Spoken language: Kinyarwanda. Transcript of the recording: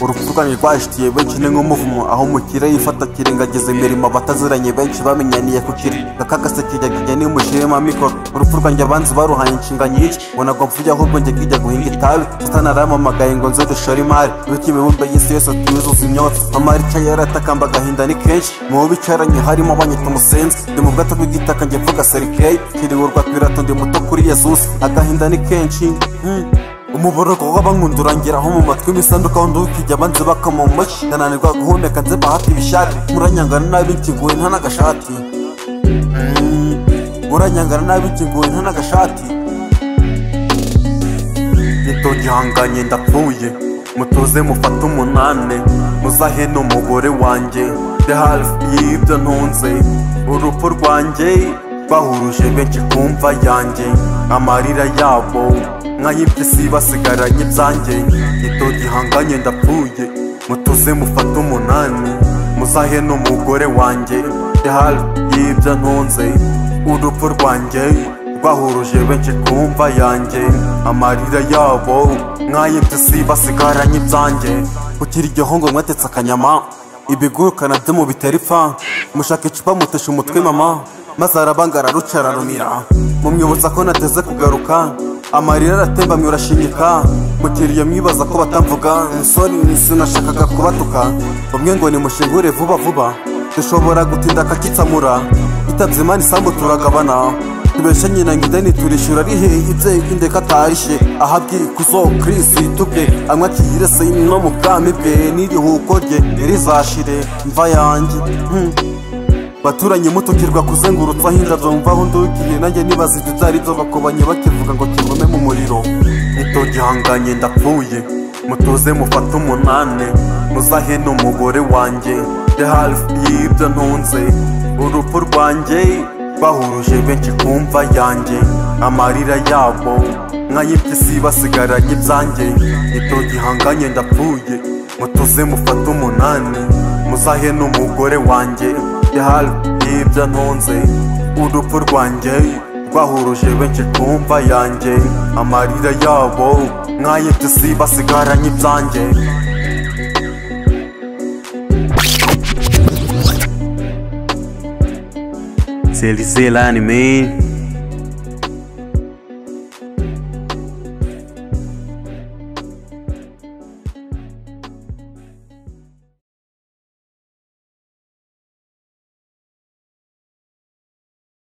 urupfu rwanyu rwahishitiye benshi ni nk'umuvumo aho mukira yifata akirengagiza imirimo abataziranye benshi bamenyaniye kukira kakagase kijya niyo mushiremo amikoro urupfu rwanjye abanzi baruhanye inshinga nyinshi ngo ntabwo mvuye ahubwo njye kijya guhinga itabi utanaramamagaye ngo nze dushore imari bityo imibumbe y'isi yose tuyuzuza imyotsi amara icyayi yaratakamba agahinda ni kenshi mu bo bicaranye harimo abanyita umusenzi ndi mu bwato bw'igitaka njye mvuga serikeyi kiriburwa pirato ndi muto kuri yezusi agahinda ni kenshi hmm. umuborogo w'abankundu urangeraho mu matwi imisanduka wundi ukijya abanzi bakama umushi ndananirwa guhumeka nze bahati ibishari muranyangana nabi nkinguye nta n'agashati Hmm. muranyangana nabi nkinguye nta n'agashati gitogihanganye ndapfuye mutuze mufate umunane muzahene umugore wanjye the hafi y'ibyo ntunze urupfu rwanjye bahuruje benshi kumva yanjye amarira yabo nk'ay'iby'isi basigaranye ibyanjye gitogihanganye ndapfuye mutuze mufate umunane muzahene umugore wanjye the hafi y'ibyo ntunze urupfu rwanjye bahuruje benshi ku mva yanjye amarira yabo nk'ay'iby'isi basigaranye ibyanjye ukiri igiho ngo mwatetse akanyama ibiguruka nabyo mubitera ipfa mushaka icupa mutesha umutwe mama maze arabangara ruca ararumira mumwibutsa ko nateze kugaruka amarira aratemba murashinyika mukiriya mwibaza ko batamvuga nsoni sinashakaga kubatuka bamwe ngo nimushingure vuba vuba dushobora gutinda akakitsamura itabye imana isambu turagabana tubeshe nyina ngo ideni turishyura ari hehe ibye indeka atahishe ahabwe ikuzo kirisi tubwe anywa akiyirese no mu bwami bwe n'irihuko rye ntirizashire mva yanjye Hmm. baturanye mutukirwa kuzengurutsa indabyo mvaho ndukiye nanjye nibaza ibyo byari byo bakubanye bakivuga ngo kivume mu muriro nitogihanganye ndapfuye mutuze mufate umunane muzahe n'umugore wanjye the hafi y'ibyo ntunze urupfu rwanjye bahuruje benshi ku mva yanjye amarira yabo nk'ay'iby'isi basigaranye ibyanjye nibyo gihanganye ndapfuye mutuze mufate umunani muzahe n'umugore wanjye yahari y'ibyo ntunze urupfu rwanjye bahuruje benshi ku mva yanjye amarira yabo nk'ay'iby'isi basigaranye ibyanjye C'est lycée l'anime.